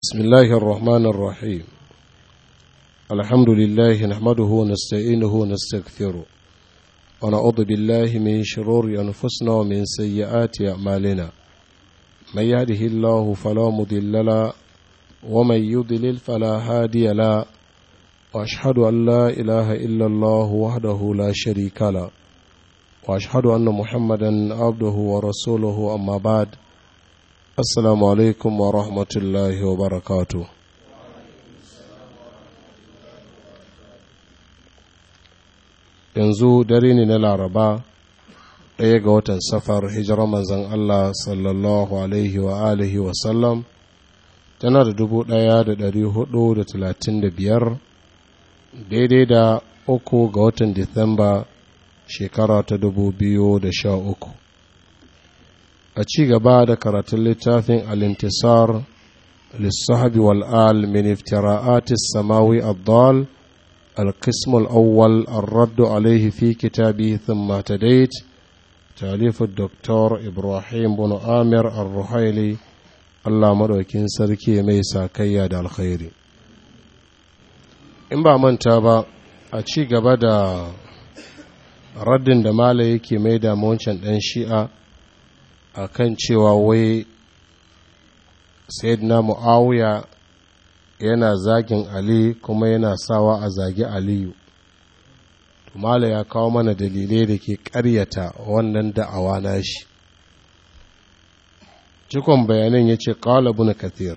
بسم الله الرحمن الرحيم الحمد لله نحمده ونستعينه ونستغفره ونعوذ بالله من شرور أنفسنا ومن سيئات أعمالنا من يهده الله فلا مضل له ومن يضلل فلا هادي له وأشهد أن لا إله إلا الله وحده لا شريك له وأشهد أن محمدا عبده ورسوله أما بعد Assalamu alaikum wa rahmatullahi wa barakatu. Yanzu dare ne na Laraba ɗaya ga watan safar hijirar manzan Allah sallallahu alaihi wa alihi wa sallam tana da dubu ɗaya da ɗari hudu da talatin da biyar daidai da uku ga watan Disamba shekara ta dubu biyu da sha uku. a ci gaba da karatun littafin alintisar lissahabi wal'al min iftira'atis samawi addal القسم الأول الرد عليه في كتابه ثم تديت تأليف الدكتور إبراهيم بن آمر الرحيلي الله مدوكين سركي ميسا كياد الخير إن با من تابا أتشي قبدا رد دمالي يكي ميدا مونشن ɗan a kan cewa wai sayyidina mu'awiya yana zagin ali kuma yana sawa a zagi aliyu tumala ya kawo mana dalilai da ke karyata wannan da'awa nashi cikon bayanan ya ce ƙala ibn kathir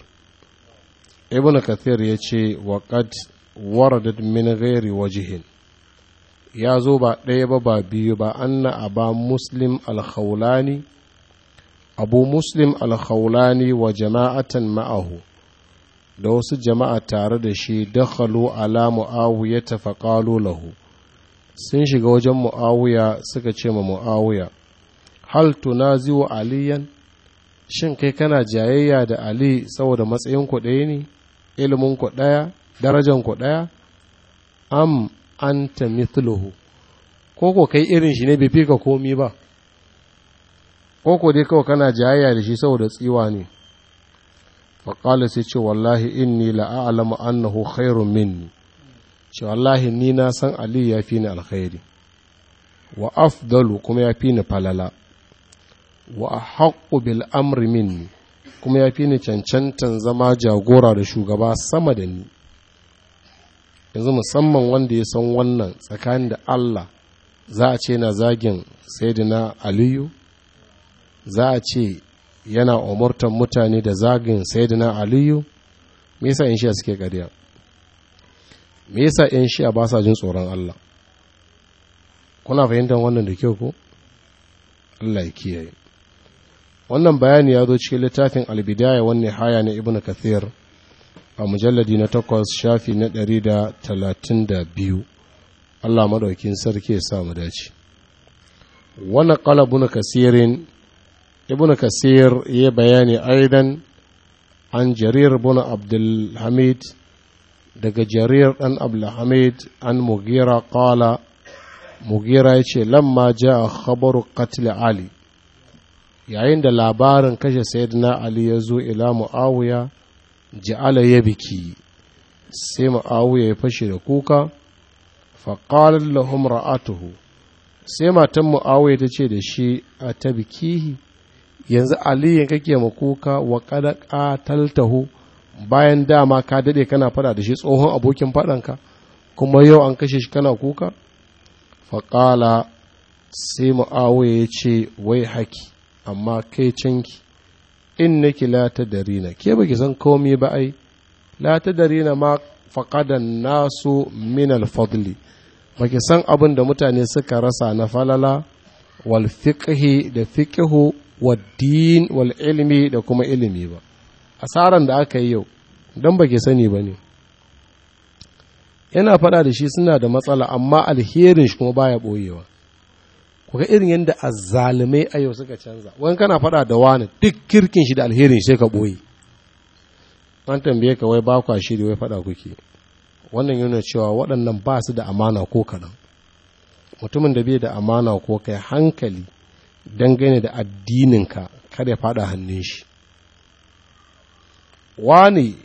ibn kathir ya ce waƙad waradat min ghairi wajihin ya zo ba ɗaya ba ba biyu ba anna aba muslim al-khawlani abu muslim alkhawlani wa jama'atan ma'ahu da wasu jama'a tare da shi dakhalu ala mu'awiya tafaqalu lahu sun shiga wajen mu'awiya suka ce ma mu'awiya hal tunazi'u aliyan shin kai kana jayayya da ali saboda matsayin ku ɗaya ne ilimin ku ɗaya darajan ku ɗaya am anta mithluhu ko ko kai irin shi ne bai fi ka komi ba ko dai kawai kana jayayya da shi saboda tsiwa ne faƙala sai ce wallahi inni la'alamu annahu khairun minni ce wallahi ni na san ali ya fi ni alkhairi wa afdalu kuma ya fi ni falala wa haƙƙu bil amri minni kuma ya fi ni cancantan zama jagora da shugaba sama da ni yanzu musamman wanda ya san wannan tsakanin da Allah za a ce na zagin sayyidina aliyu za a ce yana umurtan mutane da zagin sayyidina aliyu me yasa in shi'a suke ƙarya me yasa in shi'a ba sa jin tsoron Allah kuna fahimtar wannan da kyau ko Allah ya kiyaye wannan bayani ya zo cikin littafin albidaya wanne haya na ibnu kathir a mujalladi na takwas shafi na ɗari da talatin da biyu Allah maɗaukin sarki ya sa mu dace wannan ƙalabun kasirin ابن كثير يبياني أيضا عن جرير بن عبد الحميد دق جرير أن عبد الحميد عن مغيرة قال مغيرة يشي لما جاء خبر قتل علي yayin da labarin kashe sayyidina Ali ya zo ila Mu'awiya ja'ala ya biki sai Mu'awiya ya fashe da kuka faƙalar lahum ra'atuhu sai matan Mu'awiya ta ce da shi a ta bikihi yanzu aliyin kake makuka wa kada qataltahu bayan dama ka dade kana fada da shi tsohon abokin fadanka kuma yau an kashe shi kana kuka faƙala sai mu'awiya ya ce wai haki amma kai canki in nake la ta darina ke baki san komai ba ai la ta darina ma faƙadan nasu min alfadli baki san abin da mutane suka rasa na falala wal fiqhi da fiqhu waddin wal ilmi da kuma ilimi ba asaran da aka yi yau don ba ke sani ba ne yana faɗa da shi suna da matsala amma alherin shi kuma baya ɓoyewa kuka irin yadda azzalumai a yau suka canza wani kana faɗa da wani duk kirkin shi da alherin shi sai ka ɓoye an tambaye ka wai ba kwa shiri wai faɗa kuke wannan yana cewa waɗannan ba su da amana ko kaɗan mutumin da bai da amana ko kai hankali dangane da addininka kada ya fada hannun shi wani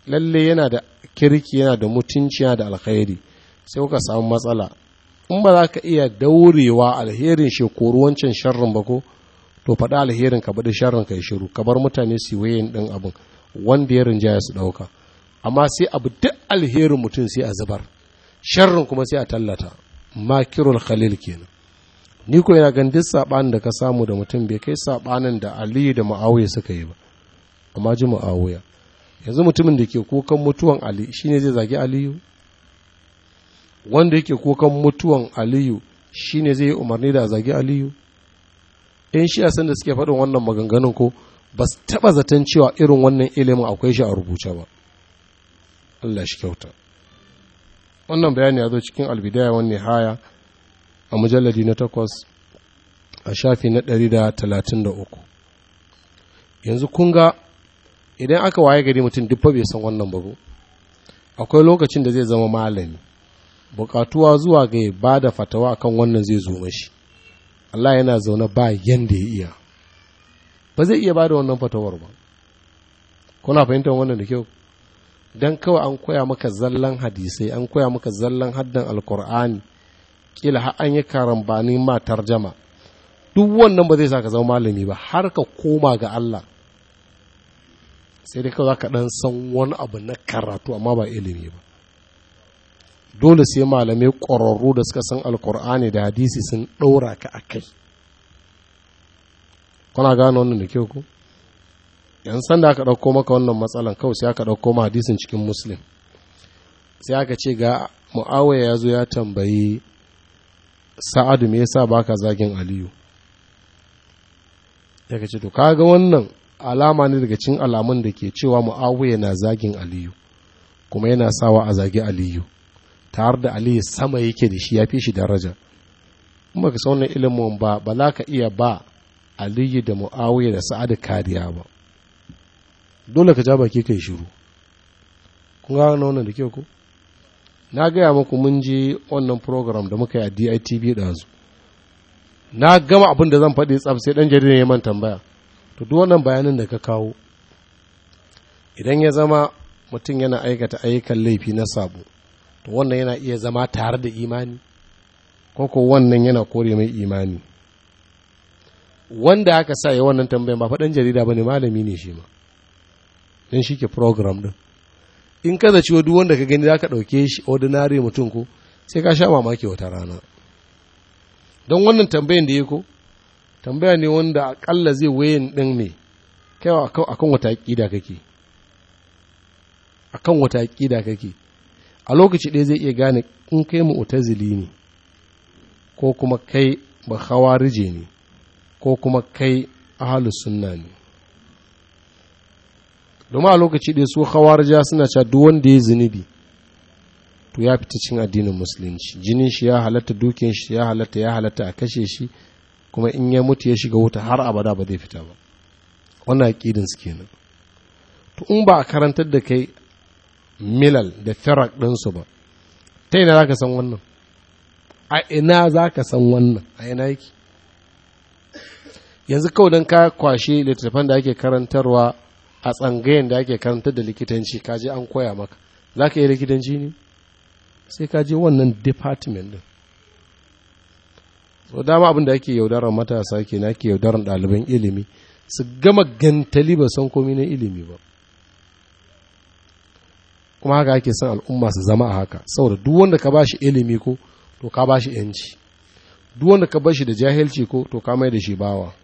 lalle yana da kirki yana da mutunci yana da alkhairi sai kuka samu matsala in ba za ka iya daurewa alherin shekaru wancan sharrin ba ko to faɗi alherin ka baɗi sharrin ka yi shiru ka bar mutane su wayin ɗin abin wanda ya rinjaya su ɗauka amma sai abu duk alherin mutum sai a zubar sharrin kuma sai a tallata makirul khalil kenan ni ko yana gan duk saɓanin da ka samu da mutum bai kai saɓanin da aliyu da ma'awiya suka yi ba amma ji ma'awiya yanzu mutumin da ke kukan mutuwan ali shine zai zagi aliyu wanda yake kukan mutuwan aliyu shine zai yi umarni da a zagi aliyu in shi san da suke faɗin wannan maganganun ko ba su taɓa zaton cewa irin wannan ilimin akwai shi a rubuce ba Allah shi kyauta wannan bayani ya zo cikin albidaya wani haya a mujalladi na takwas a shafi na ɗari da talatin da uku yanzu kun ga idan aka waye gari mutum duk bai san wannan babu akwai lokacin da zai zama malami bukatuwa zuwa ga ba da fatawa akan wannan zai zo mashi Allah yana zaune ba yanda ya iya ba zai iya ba da wannan fatawar ba kuna fahimtar wannan da kyau don kawai an koya maka zallan hadisai an koya maka zallan haddan alkur'ani kila har an yi karambani ma tarjama duk wannan ba zai sa ka zama malami ba har ka koma ga Allah sai dai kawai za ka ɗan san wani abu na karatu amma ba ilimi ba dole sai malamai ƙwararru da suka san alkur'ani da hadisi sun ɗaura ka a kai kuna gane wannan da kyau ku yan san da aka ɗauko maka wannan matsalan kawai sai aka ɗauko ma hadisin cikin muslim sai aka ce ga mu'awaya ya zo ya tambayi sa'adu me yasa baka zagin aliyu ya ce to kaga wannan alama ne daga cikin alamun da ke cewa mu'awaya na zagin aliyu kuma yana sawa a zagi aliyu tare da aliyu sama yake da shi ya fi shi daraja in baka san wannan ilimin ba ba za ka iya ba aliyu da mu'awaya da sa'adu kariya ba dole ka ja baki kai shiru kun ga wannan da kyau ko na gaya muku mun je wannan program da muka yi a DITV ɗazu na gama abin da zan faɗi tsaf sai ɗan jarida ya man tambaya to duk wannan bayanin da ka kawo idan ya zama mutum yana aikata ayyukan laifi na sabo to wannan yana iya zama tare da imani ko ko wannan yana kore mai imani wanda aka sa ya wannan tambayan ba faɗan jarida ba ne malami ne shi ma don shi ke program ɗin in ka zaci duk wanda ka gani za ka ɗauke shi ordinary mutum ko sai ka sha mamaki wata rana don wannan tambayan da ya ko tambaya ne wanda akalla zai wayan ɗin ne kaiwa akan wata aƙida kake akan wata aƙida kake a lokaci ɗaya zai iya gane in kai mu'tazili ne ko kuma kai ba hawarije ne ko kuma kai ahalus sunna ne domin a lokaci ɗaya su hawarja suna cewa duk wanda ya zunubi to ya fita cin addinin musulunci jinin shi ya halatta dukin shi ya halatta ya halatta a kashe shi kuma in ya mutu ya shiga wuta har abada ba zai fita ba wannan aqidin su kenan to in ba a karantar da kai milal da firak ɗinsu ba ta ina za ka san wannan a ina za ka san wannan a ina yake yanzu kawai don ka kwashe littattafan da ake karantarwa a tsangayen da ake karantar da likitanci ka je an koya maka za ka yi likitanci ne sai ka je wannan department din so dama abin da ake yaudarar matasa ke na ake yaudarar ɗaliban ilimi su gama gantali ba san komi na ilimi ba kuma haka ake son al'umma su zama a haka saboda duk wanda ka bashi ilimi ko to ka bashi yanci duk wanda ka bashi da jahilci ko to ka mai da shi bawa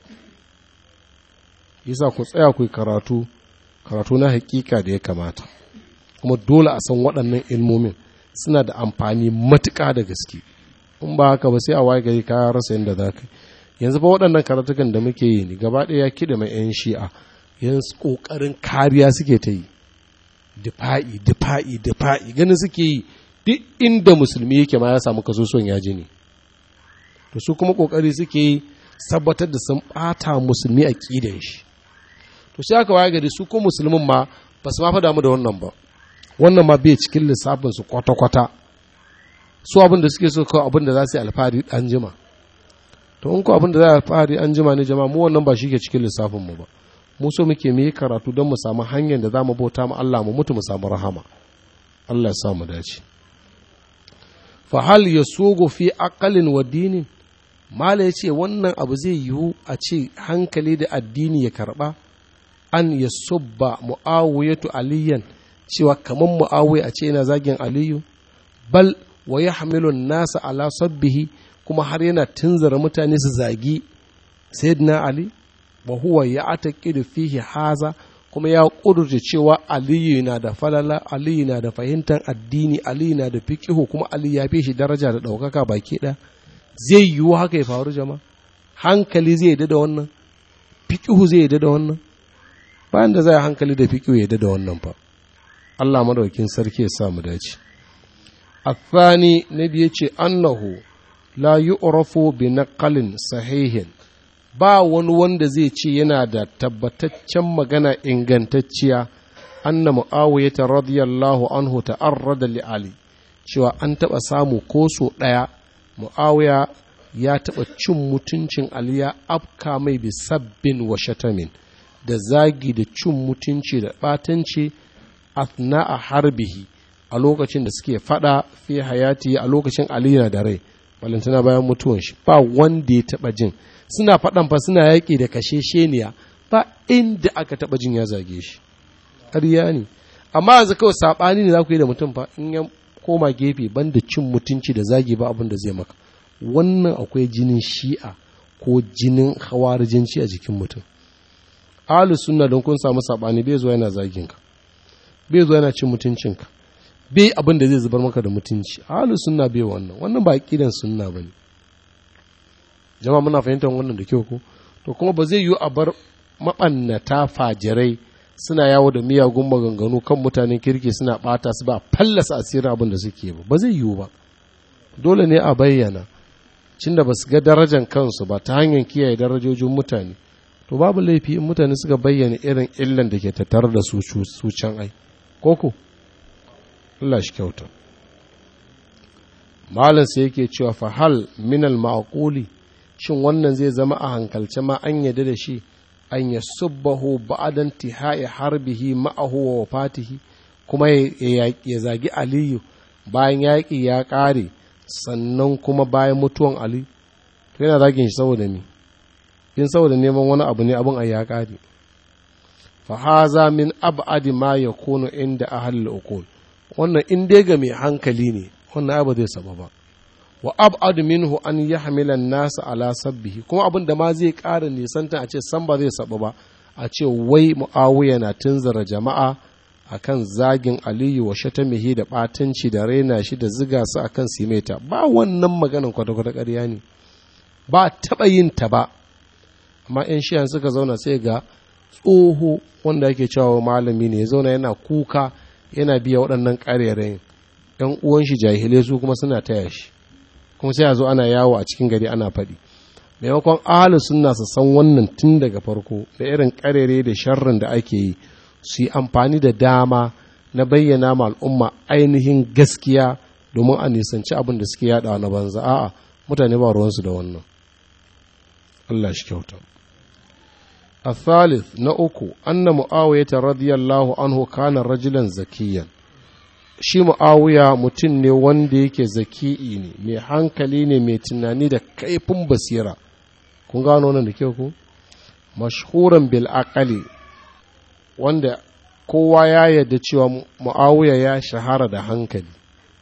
yasa ku tsaya ku karatu karatu na hakika da ya kamata kuma dole a san waɗannan ilmomin suna da amfani matuƙa da gaske in ba haka ba sai a waye gari ka rasa yadda za ka yanzu ba waɗannan karatukan da muke yi ne gaba ɗaya kiɗa mai 'yan shi'a yanzu ƙoƙarin kariya suke ta yi difa'i difa'i difa'i ganin suke yi duk inda musulmi yake ma ya samu kaso son yaji ne to su kuma ƙoƙari suke yi tabbatar da sun ɓata musulmi a ƙidan shi to sai aka waye gari su ko musulmin ma ba su ma fa damu da wannan ba wannan ma bai cikin lissafin su kwata-kwata su abin da suke so kawai abin da za su yi alfahari an jima to in ko abin da za a alfahari an jima ne jama'a mu wannan ba shi ke cikin lissafin mu ba mu so muke mu yi karatu don mu samu hanyar da za mu bauta mu Allah mu mutu mu samu rahama Allah ya sa mu dace fa hal yasugu fi aqalin wa dinin mala yace wannan abu zai yiwu a ce hankali da addini ya karba an yasubba muawiyatu aliyan cewa kaman muawiya a ce yana zagin aliyu bal wa yahmilu nasa ala sabbihi kuma har yana tunzara mutane su zagi sayyidina ali wa huwa ya ataqidu fihi haza kuma ya kudurce cewa aliyu na da falala aliyu na da fahimtar addini aliyu na da fiqihu kuma aliyu ya fi shi daraja da ɗaukaka baki ɗaya zai yiwu haka ya faru jama'a hankali zai yadda da wannan fiqihu zai yadda da wannan bayan da zai hankali da fiqihu ya yadda da wannan fa Allah madaukin sarki ya sa mu dace الثاني نبي أنه لا يعرف بنقل صحيح ba wani wanda zai ce yana da tabbataccen magana ingantacciya anna mu'awiyata radiyallahu anhu ta'arrada li ali cewa an taɓa samu ko so ɗaya mu'awiya ya taɓa cin mutuncin ali ya afka mai bi sabbin wa shatamin da zagi da cin mutunci da ɓatanci athna a harbihi a lokacin da suke fada fi hayati a lokacin ali na da rai balantana bayan mutuwan shi ba wanda ya taɓa jin suna faɗan fa suna yaƙi da kashe sheniya ba inda aka taɓa jin ya zage shi ƙarya ne amma yanzu kawai saɓani ne za ku yi da mutum fa in ya koma gefe banda cin mutunci da zagi ba abin da zai maka wannan akwai jinin shi'a ko jinin hawarijinci a jikin mutum alu sunna don kun samu saɓani bai zuwa yana zagin ka bai zuwa yana cin mutuncinka bai abin da zai zubar maka da mutunci alu sunna bai wannan wannan ba aqidan sunna bane jama'a muna fahimtar wannan da kyau ko to kuma ba zai yiwu a bar maɓannata fajirai suna yawo da miyagun maganganu kan mutanen kirki suna ɓata su ba fallasa asirin abin da suke ba ba zai yiwu ba dole ne a bayyana cin da ba su ga darajan kansu ba ta hanyar kiyaye darajojin mutane to babu laifi in mutane suka bayyana irin illan da ke tattare da su su can ai koko Allah shi kyauta malam sai yake cewa fa hal minal ma'quli shin wannan zai zama a hankalce ma an yadda da shi an ya subbahu ba'adan tihai harbihi ma'ahu wa wafatihi kuma ya zagi aliyu bayan yaƙi ya ƙare sannan kuma bayan mutuwan ali to yana zagin shi saboda me in saboda neman wani abu ne abin a ya ƙare fa haza min ab'adi ma yakunu inda ahlul uqul wannan in dai ga mai hankali ne wannan abu zai saba ba wa ab'ad minhu an yahmila an-nas ala sabbihi kuma abin da ma zai ƙara nisanta a ce san ba zai saba ba a ce wai muawiya na tunzara jama'a akan zagin aliyu wa shatamihi da batanci da raina shi da ziga su akan simeta ba wannan maganan kwata-kwata ƙarya ne ba taɓa yin ta ba amma 'yan shiyan suka zauna sai ga tsoho wanda ake cewa malami ne ya zauna yana kuka yana biya waɗannan ƙarerayin ‘yan uwan shi jahilai su kuma suna taya shi kuma sai a zo ana yawo a cikin gari ana faɗi maimakon ahalus sunna su san wannan tun daga farko da irin ƙarere da sharrin da ake yi su yi amfani da dama na bayyana ma al'umma ainihin gaskiya domin a nisanci abin da suke yada na banza a'a mutane ba ruwansu da wannan Allah shi kyauta الثالث نأكو أن معاوية رضي الله عنه كان رجلا زكيا shi mu'awiya mutum ne wanda yake zaki'i ne mai hankali ne mai tunani da kaifin basira kun gano nan da kyau ko mashhuran bil aqali wanda kowa ya yarda cewa mu'awiya ya shahara da hankali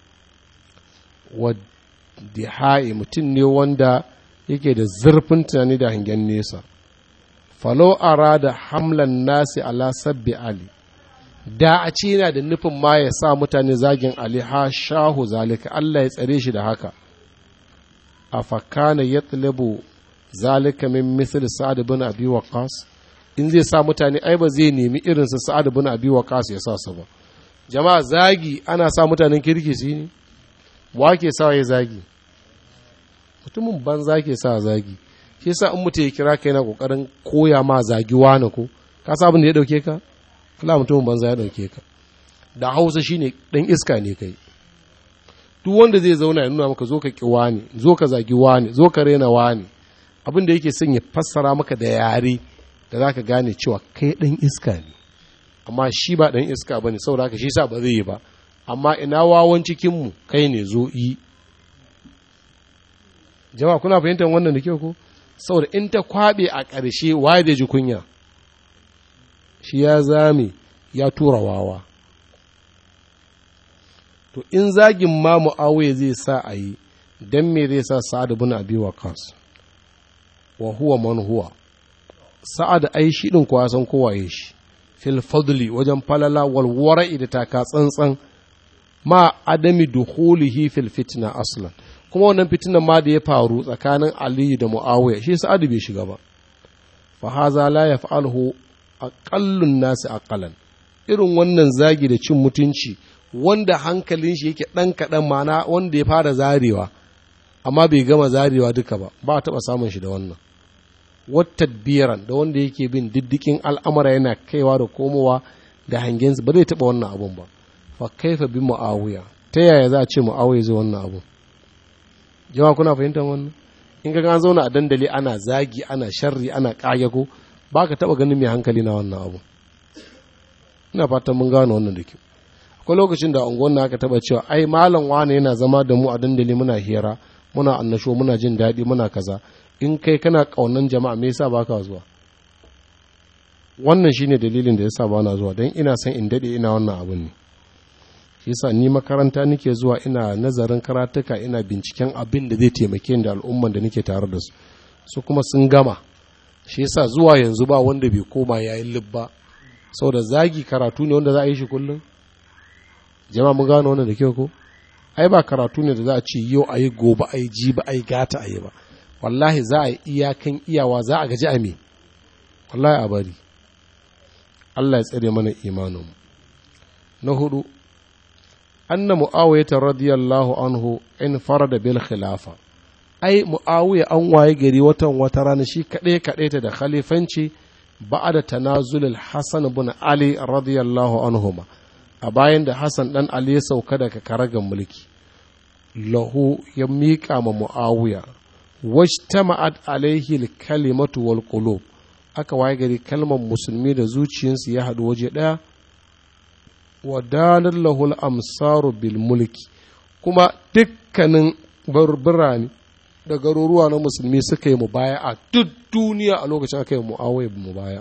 wa dihai mutum ne wanda yake da zurfin tunani da hangen nesa falo arada hamlan nasi ala sabbi ali da a ce yana da nufin ma ya sa mutane zagin ali ha shahu zalika Allah ya tsare shi da haka a fakana ya tsalibu zalika min misal sa'ad bin abi waqas in zai sa mutane ai ba zai nemi irin su sa'ad bin abi waqas ya sa su ba jama'a zagi ana sa mutanen kirki su ne wa ke sa ya zagi mutumin banza ke sa zagi shi yasa in mutum ya kira ka yana kokarin koya ma zagi wani ko ka sa abin da ya dauke ka Allah mutumin banza ya dauke ka da Hausa shine dan iska ne kai duk wanda zai zauna ya nuna maka zo ka ki wani zo ka zagi wani zo ka rena wani abin da yake son ya fassara maka da yare da za ka gane cewa kai ɗan iska ne amma shi ba ɗan iska ba ne saboda haka shi sa ba zai yi ba amma ina wawan cikinmu kai ne zo yi jama'a kuna fahimtar wannan da kyau ko saboda in ta kwaɓe a ƙarshe waye da ji kunya shi ya zame ya tura wawa to in zagin ma mu'awiya zai sa a yi don me zai sa sa'ad bin abi waqas wa huwa man huwa sa'ad ai shi din kuwa san kowa ya shi fil fadli wajen falala wal wara'i da taka tsantsan ma adami dukhulihi fil fitna aslan kuma wannan fitinan ma da ya faru tsakanin Ali da Muawiya shi sa'ad bai shiga ba fa haza la yaf'aluhu aqallun nasi aqalan irin wannan zagi da cin mutunci wanda hankalin shi yake ɗan kaɗan mana wanda ya fara zarewa amma bai gama zarewa duka ba ba a taɓa samun shi da wannan wata biyaran da wanda yake bin diddikin al'amara yana kaiwa da komowa da hangensu ba zai taɓa wannan abun ba fa kaifa bi mu'awiya ta yaya za a ce mu'awiya zai wannan abun jama'a kuna fahimtar wannan in ga an zauna a dandali ana zagi ana sharri ana ƙayago ba ka taɓa ganin mai hankali na wannan abu ina fatan mun gano wannan da kyau akwai lokacin da unguwan na aka taba cewa ai malam wane yana zama da mu a dandali muna hira muna annasho muna jin daɗi muna kaza in kai kana ƙaunan jama'a me yasa baka zuwa wannan shine dalilin da yasa ba na zuwa don ina son in daɗe ina wannan abun ne shi yasa ni makaranta nake zuwa ina nazarin karatuka ina binciken abin da zai taimake ni da al'umman da nake tare da su su kuma sun gama shi yasa zuwa yanzu ba wanda bai koma yayin libba saboda zagi karatu ne wanda za a yi shi kullum jama'a mun gano wannan da kyau ko ai ba karatu ne da za a ce yau a yi gobe a yi ji ba a yi gata a yi ba wallahi za a yi iyakan iyawa za a gaji a me wallahi a bari Allah ya tsare mana imaninmu na hudu anna mu'awiyata radiyallahu anhu in farada bil khilafa ai mu'awiya an waye gari watan wata rana shi kaɗai kaɗai ta da khalifanci ba'ada tanazulul hasan bin ali radiyallahu anhuma a bayan da Hassan ɗan Ali ya sauka daga karagan mulki, lahu ya miƙa ma Mu'awiya, wajtama'at alaihi kalimatu wal qulub aka waye gari kalmar musulmi da zuciyarsu ya haɗu waje ɗaya, wa dalar lahul amsaru bil mulki, kuma dukkanin birane da garuruwa na musulmi suka yi mubaya a duk duniya a lokacin aka yi Mu'awiya mubaya.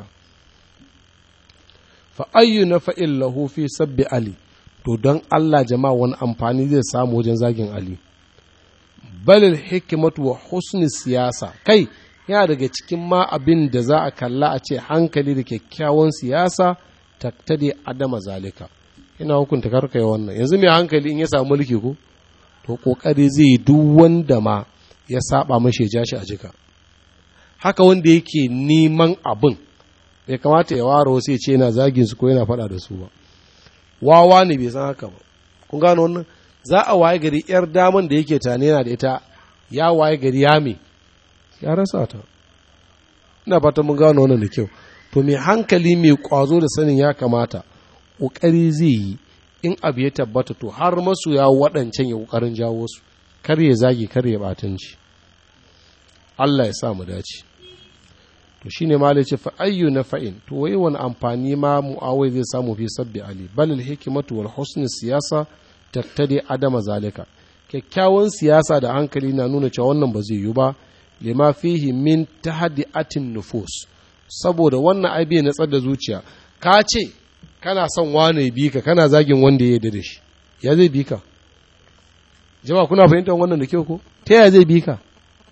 fa ayyu na fa'in lahu fi sabbi Ali, to don Allah jama'a wani amfani zai samu wajen zagin Ali. Balil hikimatu wa husni siyasa, kai, yana daga cikin ma abin da za a kalla a ce hankali da kyakkyawan siyasa taktade adama zalika. Ina hukunta karka yi wannan, yanzu mai hankali in ya samu mulki ko? To ƙoƙari zai yi duk wanda ma ya saba mashi ya ja shi a jika. Haka wanda yake neman abin, bai kamata ya ware wasu ya ce yana zagin su ko yana faɗa da su ba wawa ne bai san haka ba kun gano wannan za a waye gari yar daman da yake tane yana da ita ya waye gari ya me ya rasa ta ina fata mun gano wannan da kyau to mai hankali mai kwazo da sanin ya kamata ƙoƙari zai yi in abu ya tabbata to har masu ya waɗancan ya ƙoƙarin jawo su kar ya zagi kar ya batanci Allah ya sa mu dace to shine ma ce fa ayyu na fa'in to wai wani amfani ma mu'awai zai samu fi sabbi ali bal al hikmatu wal husn siyasa tattadi adama zalika kyakkyawan siyasa da hankali na nuna cewa wannan ba zai yi ba lima fihi min tahdi'atin nufus saboda wannan ai bai natsar da zuciya ka ce kana son wane bi ka kana zagin wanda ya yarda da shi ya zai bi ka jama'a kuna fahimtar wannan da kyau ko ta yaya zai bi ka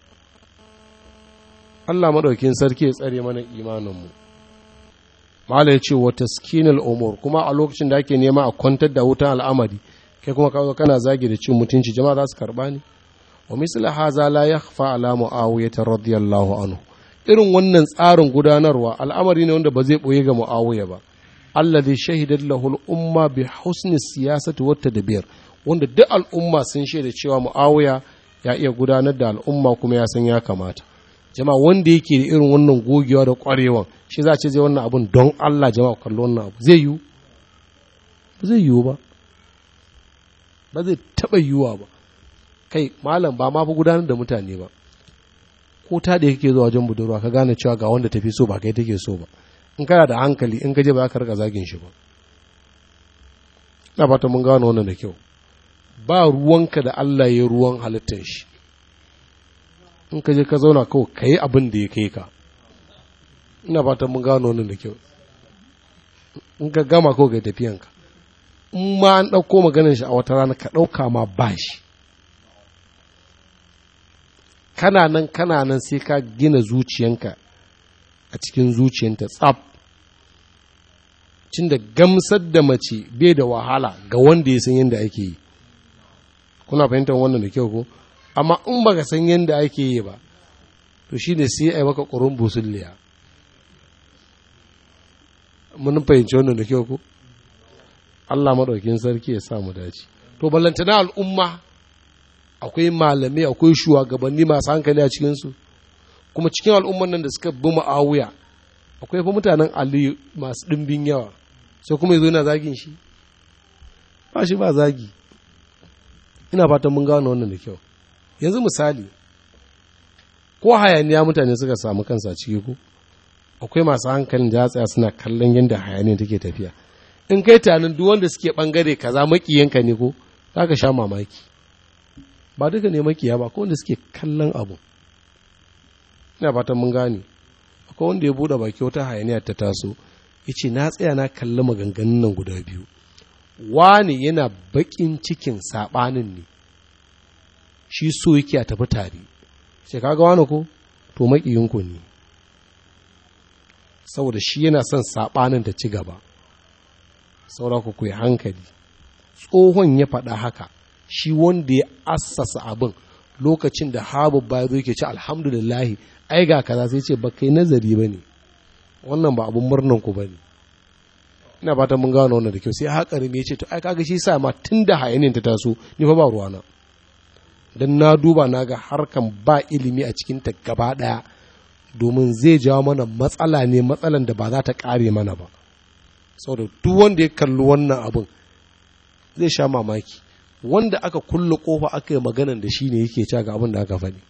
Allah maɗaukin sarki ya tsare mana imaninmu. Mala ya ce wa taskinul umur kuma a lokacin da ake nema a kwantar da wutan al'amari kai kuma kawo kana zagi da cin mutunci jama'a za su karɓa ni wa misla haza la yakhfa ala muawiyah radiyallahu anhu irin wannan tsarin gudanarwa al'amari ne wanda ba zai boye ga muawiya ba alladhi shahidat lahu al-umma bi husni siyasati wa tadbir wanda duk al'umma sun shaida cewa muawiya ya iya gudanar da al'umma kuma ya san ya kamata jama'a wanda yake da irin wannan gogewa da ƙwarewan shi za a ce zai wannan abun don Allah jama'a kallo wannan abu zai yiwu ba zai yiwu ba ba zai taɓa yiwuwa ba kai malam ba ma fi gudanar da mutane ba ko ta da yake zuwa wajen budurwa ka gane cewa ga wanda tafi so ba kai take so ba in kana da hankali in ka je ba za ka rika zagin shi ba ina fata mun gano wannan da kyau ba ruwanka da Allah ya ruwan halittar shi in ka je ka zauna kawai ka yi abin da ya kai ka ina fata mun gano wannan da kyau in ka gama kawai ga tafiyanka in ma an ɗauko maganin shi a wata rana ka ɗauka ma ba shi kana nan kana nan sai ka gina zuciyanka a cikin zuciyanta tsaf cin da gamsar da mace bai da wahala ga wanda ya san yadda ake yi kuna fahimtar wannan da kyau ko amma in baka san yadda ake yi ba to shi ne sai a yi maka ƙurun busulliya mun fahimci wannan da kyau ko Allah maɗaukin sarki ya sa mu dace to ballantana al'umma akwai malamai akwai shugabanni masu hankali a cikinsu kuma cikin al'umman nan da suka bi ma'awuya akwai fa mutanen ali masu ɗimbin yawa sai kuma yazo yana zagin shi ba shi ba zagi ina fatan mun gano wannan da kyau yanzu misali ko hayaniya mutane suka samu kansa ciki ko akwai masu hankalin da tsaya suna kallon yadda hayaniya take tafiya in kai tunanin duk wanda suke bangare kaza makiyanka ne ko zaka sha mamaki ba duka ne makiya ba ko wanda suke kallon abu ina fatan mun gane akwai wanda ya bude baki wata hayaniya ta taso yace na tsaya na kalli maganganun nan guda biyu wani yana bakin cikin sabanin ne shi so yake a tafi tare sai kaga wani ko to makiyinku ne saboda shi yana son sabanin ta ci gaba saura ku ku hankali tsohon ya faɗa haka shi wanda ya assasa abin lokacin da habu ba zo yake ci alhamdulillahi ai ga kaza sai ce ba kai nazari ba ne wannan ba abin murnan ku ba ne ina fatan mun gano wannan da kyau sai haƙari me ce to ai kaga shi sa ma tun da hayanin ta taso ni fa ba ruwana dan na duba na ga harkan ba ilimi a cikin ta gaba ɗaya domin zai jawo mana matsala ne matsalan da ba za ta ƙare mana ba saboda duk wanda ya kalli wannan abin zai sha mamaki wanda aka kulle kofa aka yi maganan da shi ne yake ca ga abin da aka faɗi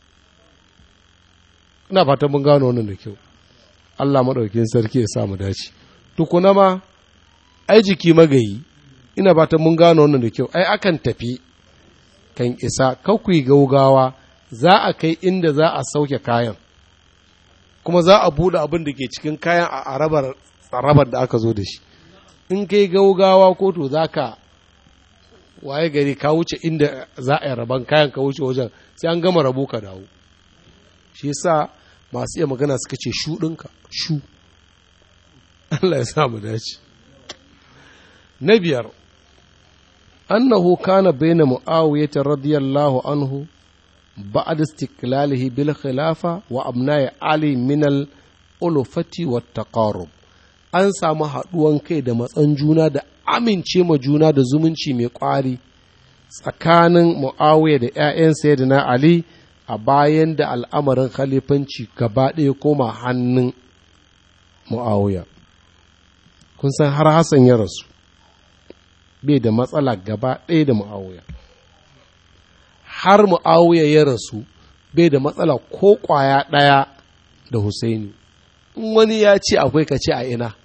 ina fatan mun gano wannan da kyau Allah maɗaukin sarki ya sa mu dace tukuna ma ai jiki magayi ina fatan mun gano wannan da kyau ai akan tafi kan isa kakwai gaugawa za a kai inda za a sauke kayan kuma za a buɗe abin da ke cikin kayan a arabar tsarabar da aka zo da shi in kai gaugawa ko to za ka waye gari ka wuce inda za a yi rabon kayan ka wuce wajen sai an gama rabo ka dawo shi yasa masu iya magana suka ce shu ɗinka shu Allah ya sa mu dace na biyar annahu kana baina muawiyah radiyallahu anhu ba'd istiqlalihi bil khilafa wa abna'i ali min al ulfati wat taqarrub an samu haɗuwan kai da matsan juna da amince ma juna da zumunci mai ƙwari tsakanin mu'awiya da 'ya'yan sayyidina ali a bayan da al'amarin khalifanci gaba ɗaya koma hannun mu'awiya kun san har hassan ya rasu bai da matsala gaba ɗaya da mu'awiya har mu'awiya ya rasu bai da matsala ko ƙwaya ɗaya da husaini in wani ya ce akwai ka ce a ina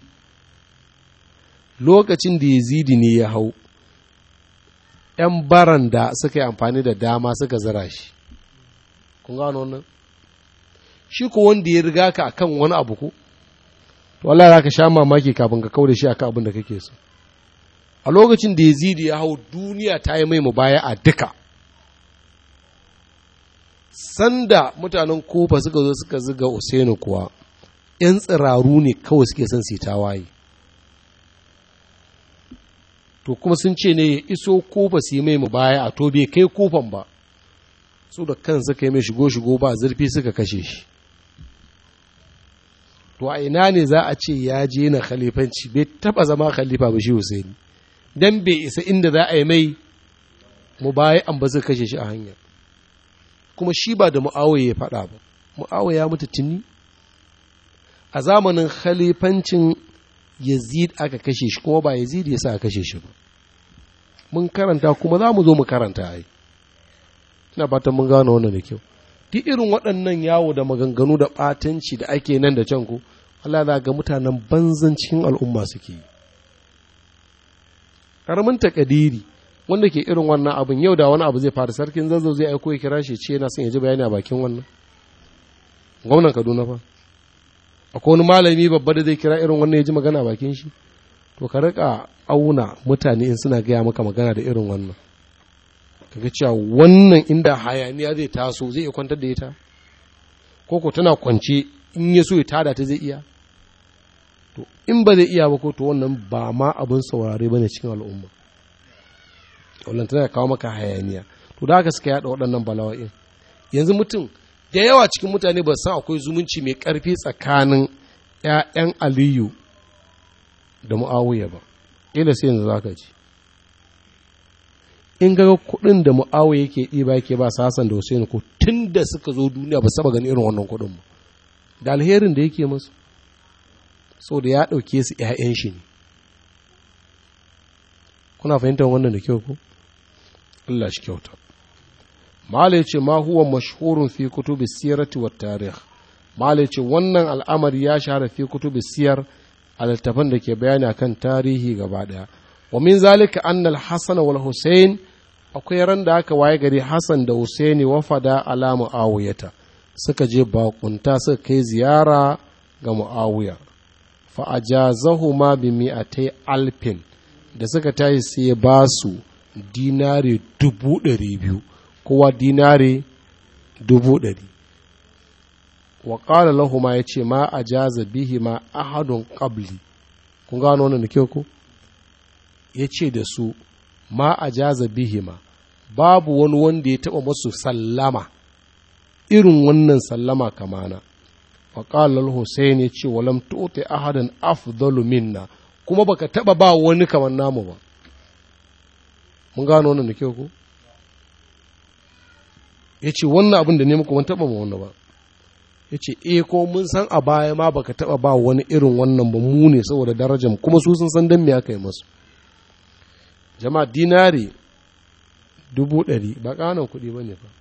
lokacin da yazidi ne ya hau ‘yan baran da suka yi amfani da dama suka zira shi kun gano wannan shi ko wanda ya riga ka akan wani abu ko to Allah za ka sha mamaki kafin ka kau da shi akan abin da kake so a lokacin da yazidi ya hau duniya ta yi mai baya a duka sanda mutanen kofa suka zo suka ziga Usainu kuwa ‘yan tsiraru ne kawai suke son su tawaye to kuma sun ce ne ya iso kofa su yi mai baya a to bai kai kofan ba su da kan suka yi mai shigo-shigo ba zurfi suka kashe shi to a ina ne za a ce ya je na khalifanci bai taba zama khalifa ba shi Husaini dan bai isa inda za a yi mai mu baya an ba zai kashe shi a hanya kuma shi ba da mu'awiya ya faɗa ba mu'awiya ya mutu tuni a zamanin khalifancin yazid aka kashe shi kuma ba yazid ya sa kashe shi ba mun karanta kuma za mu zo mu karanta ai ina fatan mun gano wannan da kyau duk irin waɗannan yawo da maganganu da ɓatanci da ake nan da can ku Allah za ga mutanen banzan cikin al'umma suke yi ƙaramin takadiri wanda ke irin wannan abin yau da wani abu zai faru sarkin zazzau zai aiko ya kira shi ce yana son ya ji bayani a bakin wannan gwamnan kaduna fa akwai wani malami babba da zai kira irin wannan ya ji magana a bakin shi to ka rika auna mutane in suna gaya maka magana da irin wannan kaga cewa wannan inda hayaniya zai taso zai iya kwantar da ita ko ko tana kwance in ya so ya tada ta zai iya to in ba zai iya ba ko to wannan ba ma abin saurare bane cikin al'umma wannan tana kawo maka hayaniya to da haka suka yada waɗannan bala'o'in yanzu mutum da yawa cikin mutane ba san akwai zumunci mai ƙarfi tsakanin ‘ya'yan aliyu da mu'awiya ba ila sai yanzu zaka ji in ga kuɗin da mu'awiya yake ɗiba yake ba su hasan da husaini ko tun da suka zo duniya ba saba gani irin wannan kuɗin ba da alherin da yake musu so da ya ɗauke su ‘ya'yan shi ne kuna fahimtar wannan da kyau ko Allah shi kyauta mala ya ce ma huwa mashhurun fi kutubi sirati wa tarih mala ya ce wannan al'amari ya shahara fi kutubi siyar a littafan da ke bayani akan tarihi gaba daya wa min zalika anna al-hasan wal husayn akwai ran da aka waye gari hasan da husaini wafada ala muawiyata suka je bakunta suka kai ziyara ga muawiya fa ajazahuma bi mi'atai alfin da suka tashi sai ya ba su dinari dubu ɗari biyu kowa dinari dubu ɗari wa ƙala lahuma ya ce ma a jaza bihi ma ahadun ƙabli kun gano wannan da kyau ko ya ce da su ma a jaza bihi ma babu wani wanda ya taɓa masu sallama irin wannan sallama kamana wa ƙala Hussein ya ce walam tu'ti ahadan afdalu minna kuma baka taba ba wani kamar namu ba mun gano wannan da kyau ko ya ce wannan abin da ne muku ban taba ma wani ba ya ce e ko mun san a baya ma baka taba ba wani irin wannan ba mu ne saboda darajar kuma su sun san dan me aka yi masu jama'a dinari dubu ɗari ba ƙanan kuɗi ba ne ba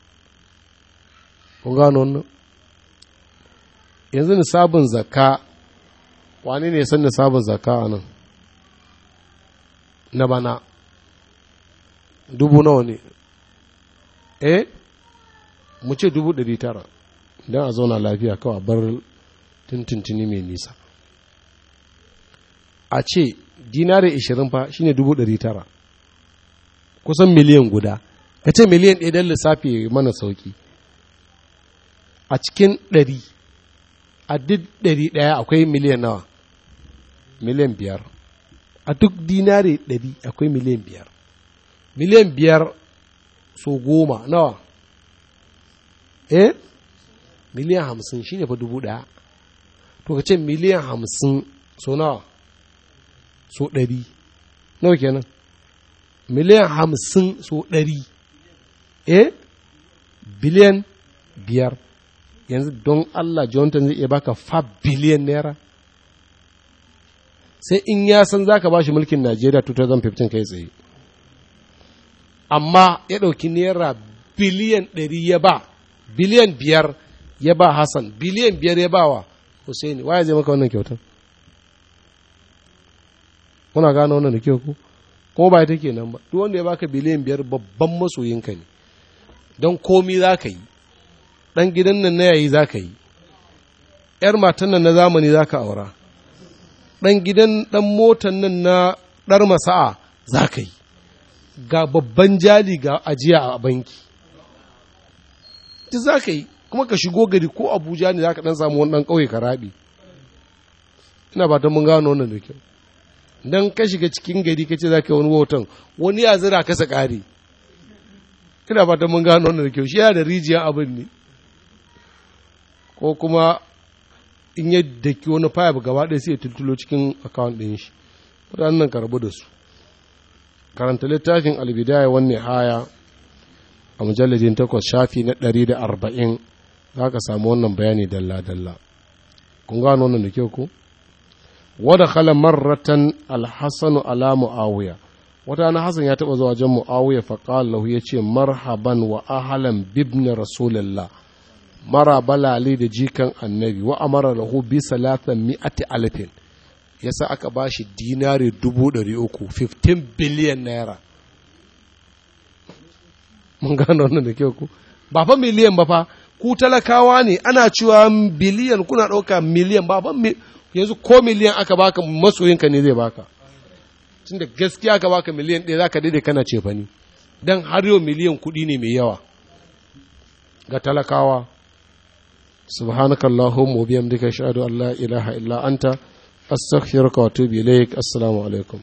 kun gano wannan yanzu nisabin zakka wani ne san nisabin zakka a nan na bana dubu nawa ne eh mu ce dubu ɗari tara don a zauna lafiya kawai bar tuntuntuni mai nisa a ce dinari ishirin fa shine dubu ɗari tara kusan miliyan guda ka ce miliyan ɗaya don lissafi mana sauki a cikin ɗari a duk ɗari ɗaya akwai miliyan nawa miliyan biyar a duk dinari ɗari akwai miliyan biyar miliyan biyar so goma nawa eh miliyan hamsin shi ne fa dubu ɗaya to ka ce miliyan hamsin so nawa so ɗari nawa kenan miliyan hamsin so ɗari eh biliyan biyar yanzu don Allah Jonathan zai iya baka 5 biliyan naira sai in ya san za ka ba shi mulkin Najeriya 2015 kai tsaye amma ya ɗauki naira biliyan ɗari ya ba biliyan biyar ya ba Hassan biliyan biyar ya ba wa Hussaini waya zai maka wannan kyautar kuna gano wannan da kyau ku kuma ba ita kenan ba duk wanda ya baka biliyan biyar babban masoyinka ne don komi za ka yi ɗan gidan nan na yayi za ka yi ‘yar matan nan na zamani za ka aura ɗan gidan ɗan motan nan na ɗar masa'a za ka yi ga babban jali ga ajiya a banki duk za ka yi kuma ka shigo gari ko abuja ne za ka ɗan samu wani ɗan ƙauye ka raɓi ina ba ta mun gano wannan da kyau don ka shiga cikin gari ka ce za ka yi wani wautan wani ya zira kasa ƙari ina ba ta mun gano wannan da kyau shi yana da rijiyar abin ne ko kuma in ya daki wani fayab gaba ɗaya sai ya tultulo cikin akawun ɗin shi waɗannan karbu da su karanta littafin albidaya wani haya a mujalladin takwas shafi na ɗari da arba'in za ka samu wannan bayani dalla-dalla kun gano wannan da kyau ko wada khala marratan alhassanu ala mu'awiya wata na hassan ya taɓa zuwa wajen mu'awiya faƙal lahu ya ce marhaban wa ahalan bibni rasulullah mara balali da jikan annabi wa amara lahu bi salatan mi'ati alfin yasa aka ba shi dinari dubu ɗari uku 15 biliyan naira mun gano wannan da kyau ku ba fa miliyan ba fa ku talakawa ne ana cewa biliyan kuna ɗauka miliyan ba fa yanzu ko miliyan aka baka masoyinka ne zai baka tun da gaskiya aka baka miliyan ɗaya za ka daidai kana ce fani don har yau miliyan kuɗi ne mai yawa ga talakawa subhanakallahumma wa bihamdika ashhadu an la ilaha illa anta astaghfiruka wa atubu ilaik assalamu alaikum